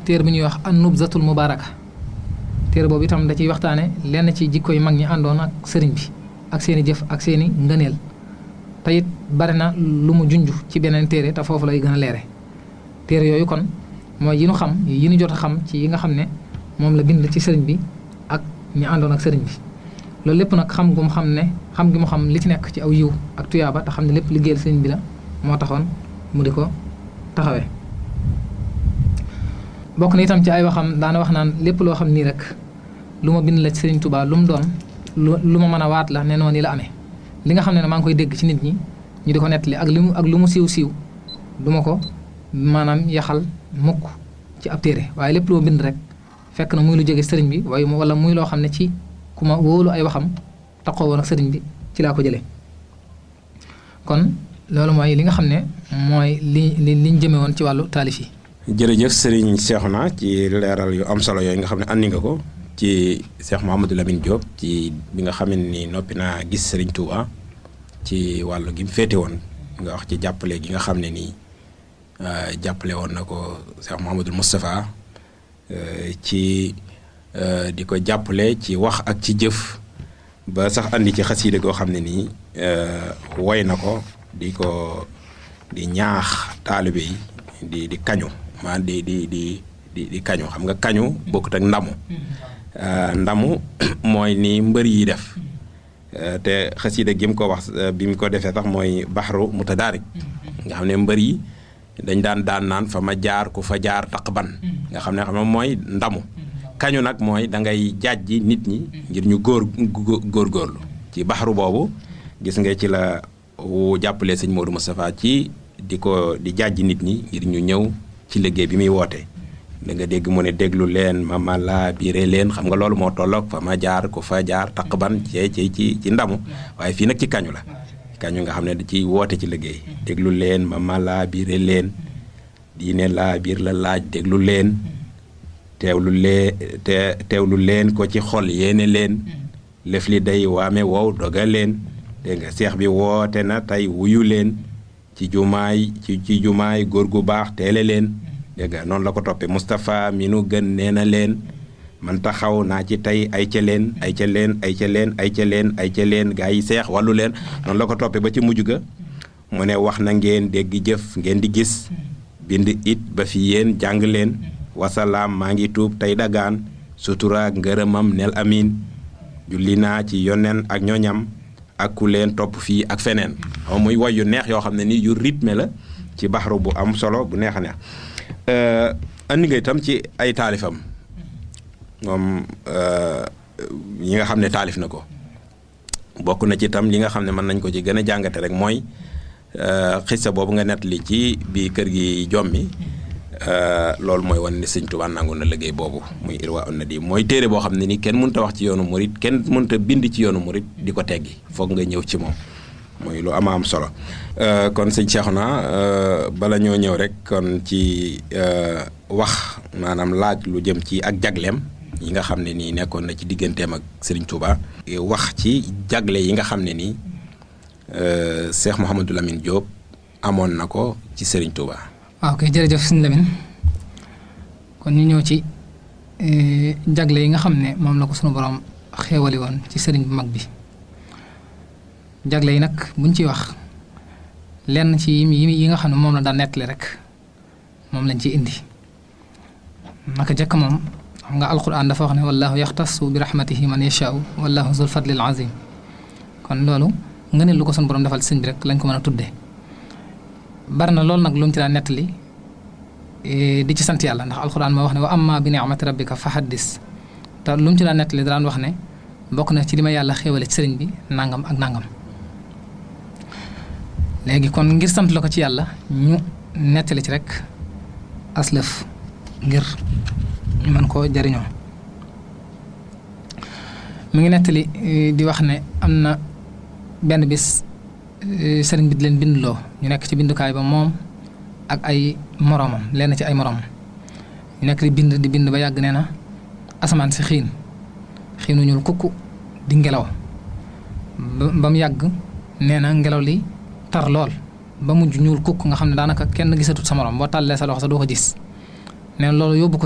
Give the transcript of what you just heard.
téere bu ñuy wax an-nubzatul mubaraka téere boobu itam da ciy waxtaane lenn ci jikko yu mag ñi àndoon ak sëriñ bi ak seeni jëf ak seeni ngëneel te it bari na lu mu junj ci beneen téere te foofu lay gën a leere téere yooyu kon mooy yi nu xam yi nu jot a xam ci yi nga xam ne moom la bind ci sëriñ bi ak ñi àndoon ak sëriñ bi loolu lépp nag xam gu mu xam ne xam gi mu xam li ci nekk ci aw yiw ak tuyaaba te xam ne lépp liggéeyal sëriñ bi la moo taxoon mu di ko taxawee bokk na itam ci ay waxam daana wax naan lépp loo xam nii rek lu ma bind la ci sëriñ Tuubaa lu mu doon lu ma mën a waat la ne noonu la amee li nga xam ne maa ngi koy dégg ci nit ñi ñu di ko nettali ak li mu ak lu mu siiw siiw du ma ko maanaam yaxal mukk ci ab téere waaye lépp loo bind rek fekk na muy lu jóge sëriñ bi waaye wala muy loo xam ne ci ku ma wóolu ay waxam taxoo woon ak sëriñ bi ci laa ko jëlee kon loolu mooy li nga xam ne mooy li li liñ jëme woon ci wàllu taalif yi. jërëjëf sëriñ Cheikhouna ci leeral yu am solo yooyu nga xam ne andi nga ko ci Cheikh Mouhamadou Lamine Diop ci bi nga xam ni noppi naa gis sëriñ Touba ci wàllu gi mu féete woon nga wax ci jàppale gi nga xam ne nii jàppale woon na ko Cheikh Mouhamadou Moustapha ci di ko jàppale ci wax ak ci jëf ba sax andi ci xasiide goo xam ne nii woy na ko di ko di ñaax taalibe yi di di kañu maa di di di di di kañu xam nga kañu bokkut ak ndamu ndamu mooy ni mbër yi def te xasiida gi mu ko wax bi mu ko defee sax mooy baxru mutadaarik nga xam ne mbër yi dañ daan daan naan fa ma jaar ku fa jaar taq ban nga xam ne xam ne mooy ndamu kañu nag mooy da ngay jaajji nit ñi ngir ñu góor góorgóorlu ci baxaru boobu gis nga ci la wu jàppale sëñ Modou Moustapha ci di ko di jaajji nit ñi ngir ñu ñëw ci liggéey bi muy woote da nga dégg mu ne déglu leen ma ma laa biire leen xam nga loolu moo tolloog fa ma jaar ku fa jaar taq ban ci ci ci ci ndamu waaye fii nag ci kañu la kañu nga xam ne da ci woote ci liggéey déglu leen ma ma laa biire leen diine laa biir la laaj déglu leen teewlu lee te teewlu leen ko ci xol yéene leen lëf li day waame wow doga leen dégg nga seex bi woote na tey wuyu leen ci jumaay ci ci jumaay góor gu baax teele leen dégg nga noonu la ko toppee Moustapha mi nu gën nee na leen man taxaw naa ci tey ay ca leen ay ca leen ay ca leen ay ca leen ay ca leen gaa yi seex wàllu leen noonu la ko toppee ba ci mujj ga mu ne wax na ngeen dégg jëf ngeen di gis bind it ba fi yéen jàng leen wasalaam maa ngi tuub tey dagaan sutura ngërëmam nel amin julli naa ci yonen ak ñoñam ak ku leen topp fii ak feneen xaw muy woy yu neex yoo xam ne ni yu rythme la ci baxaru bu am solo bu neex a neex andi nga itam ci ay taalifam moom yi nga xam ne taalif na ko bokk na ci itam li nga xam ne mën nañ ko ci gën a jàngate rek mooy xissa boobu nga nettali ci bi kër gi jommi loolu mooy wan ne sëñ Tuubaa nangu na liggéey boobu muy irwa on na di mooy téere boo xam ne ni kenn mënut a wax ci yoonu murit kenn mënut a bind ci yoonu murit di ko teggi foog nga ñëw ci moom mooy lu ama am solo kon sëñ Cheikhouna bala ñoo ñëw rek kon ci wax maanaam laaj lu jëm ci ak jagleem yi nga xam ne nii nekkoon na ci digganteem ak Serigne Touba. wax ci jagle yi nga xam ne nii Cheikh Mouhamadou Lamine Diop amoon na ko ci Serigne Touba. waaw kay jërëjëf sëñ Lamine kon ñu ñëw ci jagle yi nga xam ne moom la ko sunu borom xéewali woon ci sëriñ bu mag bi jagle yi nag buñ ciy wax lenn ci yi nga xam ne moom la daan nettali rek moom lañ ciy indi naka jëkk moom xam nga alquran dafa wax ne wallahu yaxtasu bi rahmatihi man yashaau wallahu zul fadlil azim kon loolu nga ne lu ko sunu borom defal sëñ bi rek lañ ko mën a tuddee bari na loolu nag lu mu ci daan nettali di ci sant yàlla ndax alxuraan moo wax ne wa amma bi ni'mati rabbika fa haddis te lu mu ci daan nettali daan wax ne bokk na ci li ma yàlla xéewale ci sëriñ bi nangam ak nangam léegi kon ngir sant la ko ci yàlla ñu nettali ci rek aslëf ngir ñu mën koo jariñoo mu ngi nettali di wax ne am na benn bis sëriñ bi di leen bindloo ñu nekk ci bindukaay ba moom ak ay moroomam lenn ci ay moroomam ñu nekk di bind di bind ba yàgg nee na asamaan si xiin xiinu ñuul kukku di ngelaw ba mu yàgg nee na ngelaw li tar lool ba mujj ñuul kukk nga xam ne daanaka kenn gisatut sa morom boo tàllee sa loxo sa doo ko gis nee na loolu yóbbu ko